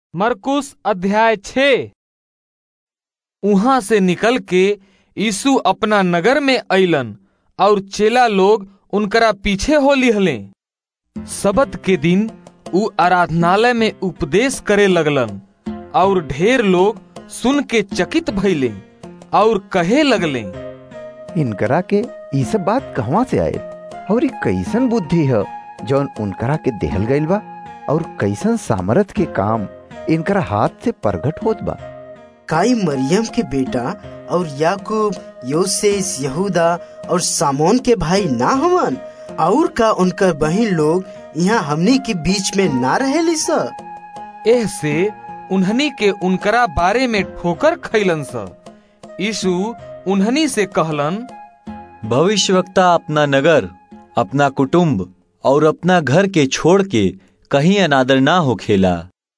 मरकुस अध्याय छ उहाँ से निकल के यीशु अपना नगर में अइलन और चेला लोग उनकरा पीछे हो लिहले सबत के दिन ऊ आराधनालय में उपदेश करे लगलन और ढेर लोग सुन के चकित भइले और कहे लगले इनकरा के ई सब बात कहवा से आए और ई कैसन बुद्धि है जौन उनकरा के देहल गइल बा और कैसन सामर्थ के काम इनकरा हाथ से प्रगट होत बा काई मरियम के बेटा और याकूब योसेस यहूदा और सामोन के भाई ना हवन और का उनकर बहन लोग यहाँ हमनी के बीच में ना रहेली स एह से उन्हनी के उनकरा बारे में ठोकर खैलन स यीशु उन्हनी से कहलन भविष्यवक्ता अपना नगर अपना कुटुंब और अपना घर के छोड़ के कहीं अनादर ना हो खेला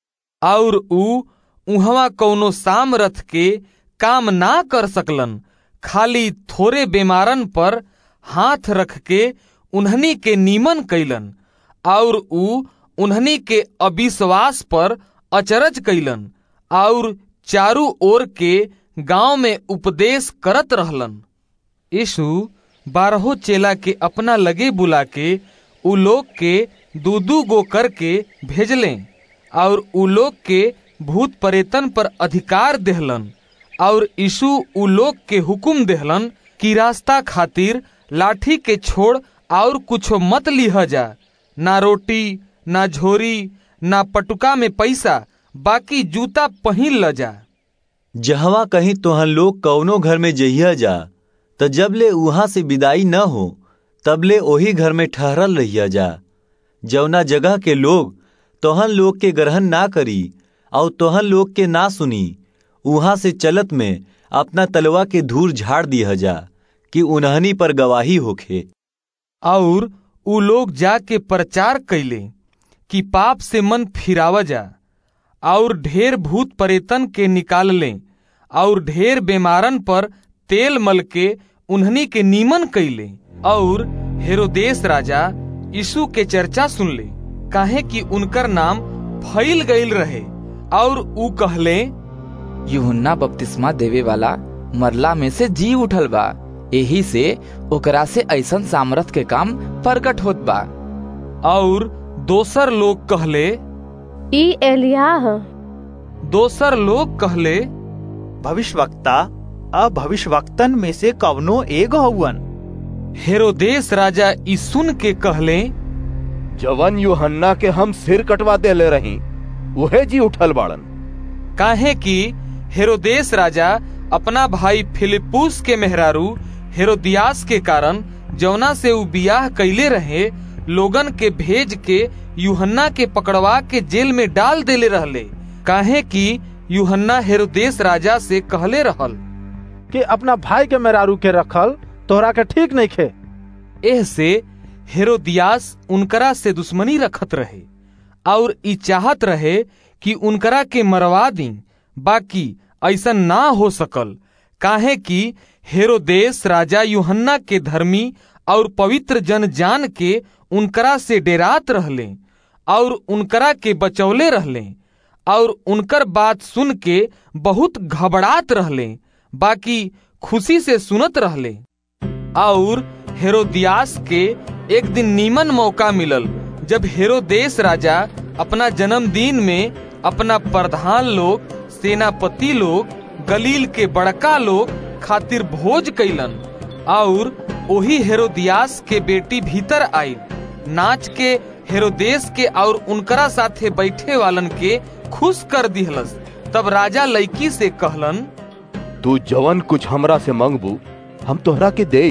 और ऊ उहवा कौनो सामरथ के काम ना कर सकलन खाली थोड़े बीमारन पर हाथ रख के उन्हनी के नीमन कैलन और ऊ उन्हनी के अविश्वास पर अचरज कैलन और चारू ओर के गांव में उपदेश करत रहलन यीशु बारहो चेला के अपना लगे बुला के उ लोग के दू दू गो करके भेजले और उ लोग के भूत परेतन पर अधिकार देहलन और यीशु उ लोग के हुकुम देहलन कि रास्ता खातिर लाठी के छोड़ और कुछो मत लिह जा ना रोटी ना झोरी ना पटुका में पैसा बाकी जूता पहिन ल जा जहवा कहीं तोहन लोग कौनो घर में जइया जा त जबले उहाँ से विदाई न हो तबले ओही घर में ठहरल रहिया जा जौना जगह के लोग तोहन लोग के ग्रहण ना करी और तोहन लोग के ना सुनी उहाँ से चलत में अपना तलवा के धूर झाड़ दिया जा कि उन्हनी पर गवाही होखे और उ लोग जाके प्रचार कैले कि पाप से मन फिरावा जा और ढेर भूत परेतन के निकाल ले और ढेर बीमारन पर तेल मल के उन्हनी के नीमन कैले और हेरोदेश राजा यीशु के चर्चा सुन ले काहे कि उनकर नाम फैल गईल रहे और ऊ कहले यूहन्ना बपतिस्मा देवे वाला मरला में से जी उठल बा यही से ओकरा से ऐसन सामर्थ के काम प्रकट होत बा और दोसर लोग कहले ई एलियाह दोसर लोग कहले भविष्यवक्ता अब भविष्यवक्तन में से कवनो एगो हउवन हेरोदेश राजा ई सुन के कहले जवन यूहन्ना के हम सिर कटवा देले रही उहे जी उठल बाड़न काहे कि हेरोदेश राजा अपना भाई फिलिपुस के मेहरारू हेरोदियास के कारण जौना से उ बियाह कैले रहे लोगन के भेज के यूहन्ना के पकड़वा के जेल में डाल देले रहले काहे कि यूहन्ना हेरोदेश राजा से कहले रहल कि अपना भाई के मेहरारू के रखल तोहरा के ठीक नहीं खे एह से हेरोदियास उनकरा से दुश्मनी रखत रहे और ई चाहत रहे कि उनकरा के मरवा दी बाकी ऐसा ना हो सकल काहे कि हेरोदेश राजा यूहन्ना के धर्मी और पवित्र जन जान के उनकरा से डेरात रहले और उनकरा के बचौले रहले और उनकर बात सुन के बहुत घबरात रहले बाकी खुशी से सुनत रहले और हेरोदियास के एक दिन नीमन मौका मिलल जब हेरोदेश राजा अपना जन्मदिन में अपना प्रधान लोग सेनापति लोग गलील के बड़का लोग खातिर भोज कैलन और ओही हेरोदियास के बेटी भीतर आई नाच के हेरोदेश के और उनकरा साथे बैठे वालन के खुश कर दिहलस तब राजा लड़की से कहलन तू जवन कुछ हमरा से मंगबू हम तोहरा के दे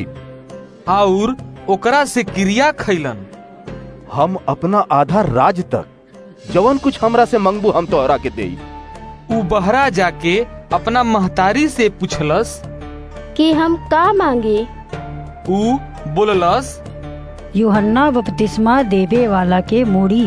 और ओकरा से क्रिया खैलन हम अपना आधा राज तक जवन कुछ हमरा से मंगबू हम तोहरा के दे उ बहरा जाके अपना महतारी से पूछलस कि हम का मांगे उ बोललस यूहन्ना बपतिस्मा देवे वाला के मूड़ी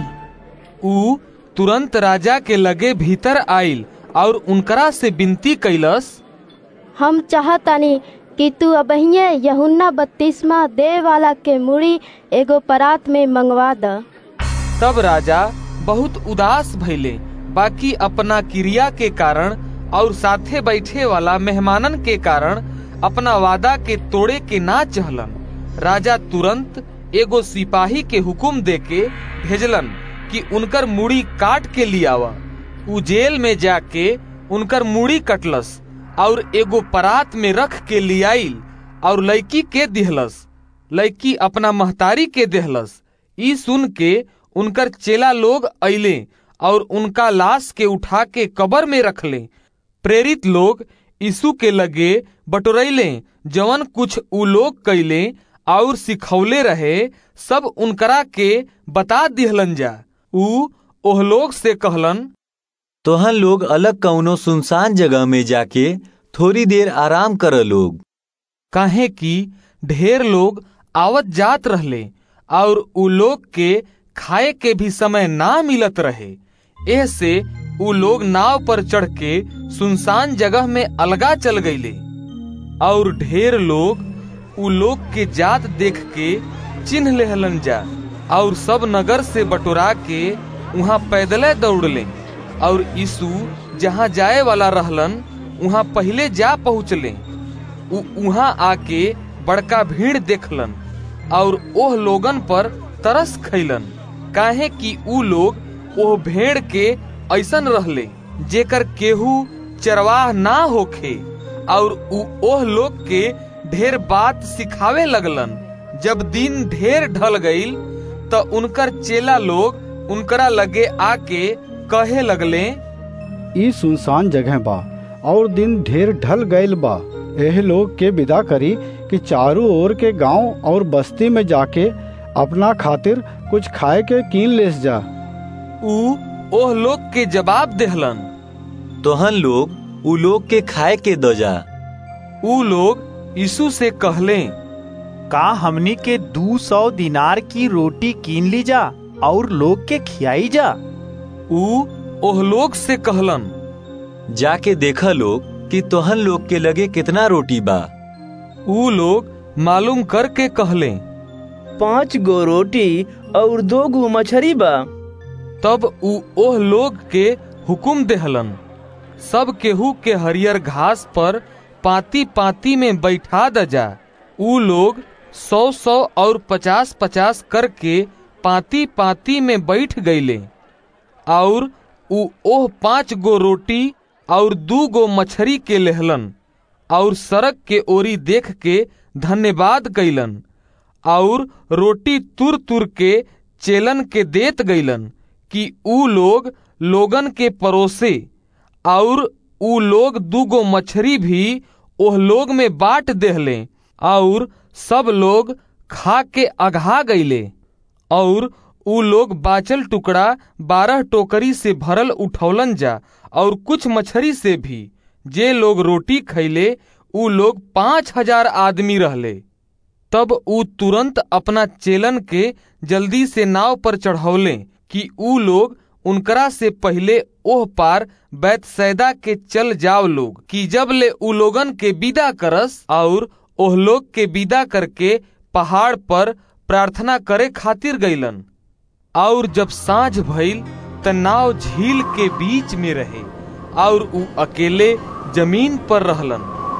उ तुरंत राजा के लगे भीतर आइल और उनकरा से विनती कैलस हम चाहतानी कि तू अबहिये यहुन्ना बत्तीसवा दे वाला के मुड़ी एगो परात में मंगवा द तब राजा बहुत उदास भइले बाकी अपना क्रिया के कारण और साथे बैठे वाला मेहमानन के कारण अपना वादा के तोड़े के ना चहलन राजा तुरंत एगो सिपाही के हुकुम देके भेजलन कि उनकर मुड़ी काट के लियावा उ जेल में जाके उनकर मुड़ी कटलस और एगो परात में रख के लियाइल और लड़की के दिहलस लड़की अपना महतारी के देहलस ई सुन के उनकर चेला लोग अइले और उनका लाश के उठा के कबर में रखले प्रेरित लोग यीशु के लगे बटोरैले जवन कुछ उ लोग कैले और सिखौले रहे सब उनकरा के बता दिहलन जा उ ओह लोग से कहलन तोहन लोग अलग कौनो सुनसान जगह में जाके थोड़ी देर आराम कर लोग काहे कि ढेर लोग आवत जात रहले और उ लोग के खाए के भी समय ना मिलत रहे एह से उ लोग नाव पर चढ़ के सुनसान जगह में अलगा चल गईले और ढेर लोग उ लोग के जात देख के चिन्ह लेहलन जा और सब नगर से बटोरा के वहाँ पैदले दौड़ले और यीशु जहाँ जाए वाला रहलन वहाँ पहले जा पहुँचले वहाँ आके बड़का भीड़ देखलन और ओह लोगन पर तरस खैलन काहे कि उ लोग ओह भेड़ के ऐसन रहले जेकर केहू चरवाह ना होखे और उ ओह लोग के ढेर बात सिखावे लगलन जब दिन ढेर ढल गईल त उनकर चेला लोग उनकरा लगे आके कहे लगले ई सुनसान जगह बा और दिन ढेर ढल गईल बा एह लोग के विदा करी कि चारों ओर के गांव और बस्ती में जाके अपना खातिर कुछ खाए के कीन लेस जा उ ओह लोग के जवाब देहलन तोहन लोग उ लोग के खाए के दो जा उ लोग यीशु से कहले का हमनी के दू सौ दिनार की रोटी कीन ली जा और लोग के खियाई जा उ ओह लोग से कहलन जाके देखा लोग कि तोहन लोग के लगे कितना रोटी बा उ लोग मालूम करके कहले पाँच गो रोटी और दो गो मछरी बा तब उ ओह लोग के हुकुम देहलन सब केहू के हरियर घास पर पाती पाती में बैठा द जा उ लोग सौ सौ और पचास पचास करके पाती पाती में बैठ गईले और उ ओह पांच गो रोटी और दू गो मछरी के लेहलन और सड़क के ओरी देख के धन्यवाद कैलन और रोटी तुर तुर के चेलन के देत गईलन कि उ लोग लोगन के परोसे और उ लोग दूगो मछरी भी ओह लोग में बांट देहले और सब लोग खा के अघा गईले और उ लोग बाचल टुकड़ा बारह टोकरी से भरल उठौलन जा और कुछ मछरी से भी जे लोग रोटी खैले उ लोग पांच हजार आदमी रहले तब उ तुरंत अपना चेलन के जल्दी से नाव पर चढ़ौले कि उ लोग उनकरा से पहले ओह पार बैतसैदा के चल जाओ लोग कि जब ले उ लोगन के विदा करस और ओह लोग के विदा करके पहाड़ पर प्रार्थना करे खातिर गईलन और जब सांझ भइल त नाव झील के बीच में रहे और उ अकेले जमीन पर रहलन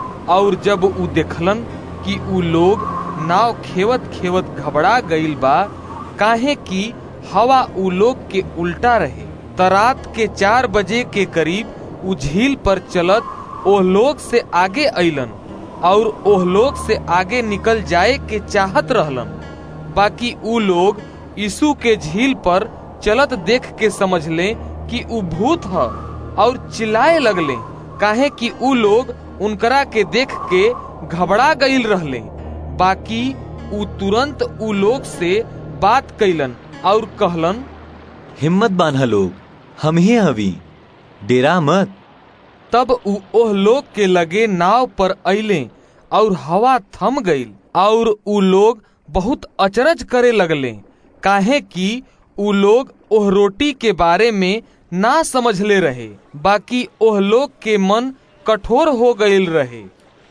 और जब उ देखलन कि उ लोग नाव खेवत खेवत घबरा गईल बा काहे कि हवा उ लोग के उल्टा रहे तरात के चार बजे के करीब उ झील पर चलत ओह लोग से आगे अइलन और ओह लोग से आगे निकल जाए के चाहत रहलन बाकी उ लोग यीशु के झील पर चलत देख के समझ ले कि उ भूत ह और चिल्लाए लगले काहे कि उ लोग उनकरा के देख के घबरा गईल रहले बाकी उ तुरंत उ लोग से बात कैलन और कहलन हिम्मत बांधा लोग हम ही हवी डेरा मत तब उ ओह लोग के लगे नाव पर अइले और हवा थम गईल और उ लोग बहुत अचरज करे लगले काहे कि उ लोग ओह रोटी के बारे में ना समझले रहे बाकी ओह लोग के मन कठोर हो गईल रहे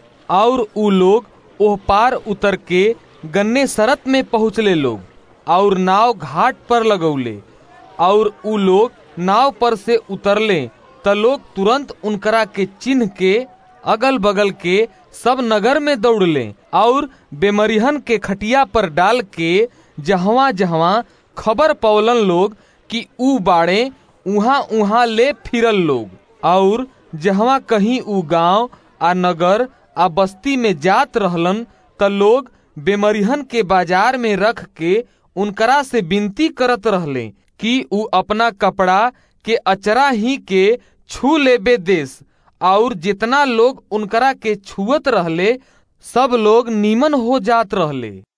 और उ लोग ओह पार उतर के गन्ने सरत में पहुँचले लोग और नाव घाट पर लगौले और उ लोग नाव पर से उतरले त लोग तुरंत उनकरा के चिन्ह के अगल बगल के सब नगर में दौड़ले और बेमरिहन के खटिया पर डाल के जहवा जहवा खबर पौलन लोग कि ऊ बाड़े उहाँ उहाँ ले फिरल लोग और जहवा कहीं ऊ गांव आ नगर आ बस्ती में जात रहलन त लोग बेमरिहन के बाजार में रख के उनकरा से विनती करत रहले कि ऊ अपना कपड़ा के अचरा ही के छू लेबे देश और जितना लोग उनकरा के छुअत रहले सब लोग नीमन हो जात रहले